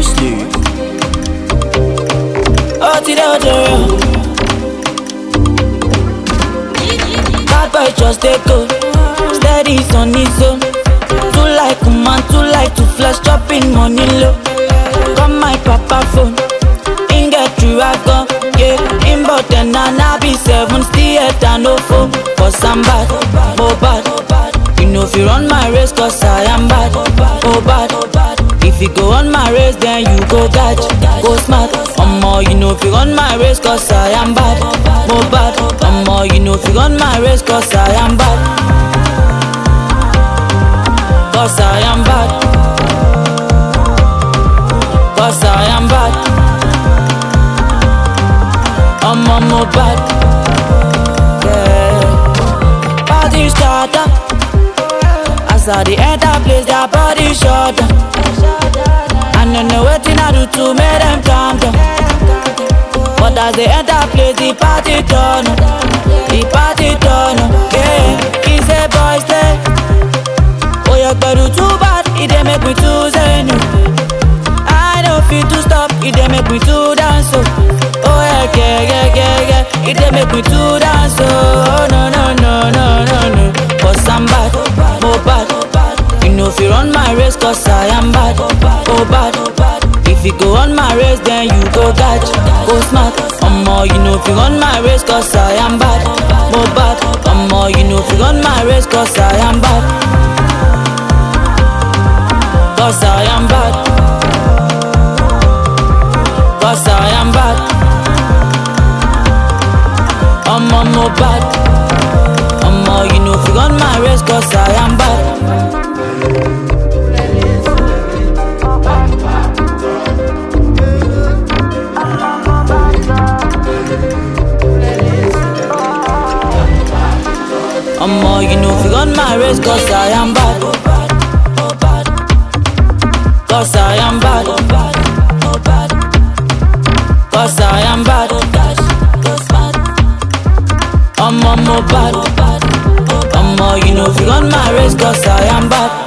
sleep. Oh, ti dey odoro. Bad boy just dey go, steady on his own. Too like man, too like to flash, chopping money low. Come my papa phone, in get through I go, yeah. In but then I na be seven, still head and no phone. Cause I'm bad, oh bad. You know if you run my race, cause I am bad, oh bad. If you go on my race, then you go dodge, go smart. Omo, you know if you run my race, cause I am bad, oh bad. Omo, you know if you run my race, cause I am bad. Cause I am bad. Cause I am bad. I'm on my bad. Yeah. Party starter. As I the enter place, their body shut down. I don't know what I do to make them calm down. But as they enter place, the party turn up. The party turn up. Yeah. He say, boys, stay. Oh, you better too bad, it dey make me too zen. I don't feel to stop, it dey make me too dance. Oh, oh yeah, yeah, yeah, yeah, yeah, it dey make me too dance. Oh, no, no, no, no, no, no. Cause I'm bad, oh bad. You know if you run my race, cause I am bad, oh bad. If you go on my race, then you go catch, go smart. Omo, you know if you run my race, cause I am bad, oh bad. Omo, you know if you run my race, cause I am bad. Cause I am bad. Cause I am bad. I'm on no bad. I'm you know if you run my race, cause I am bad. I'm you know if you run my race, cause I am bad. Cause I am bad. Cause I am bad. I'm on my bad. I'm you know if you run my race, cause I am bad.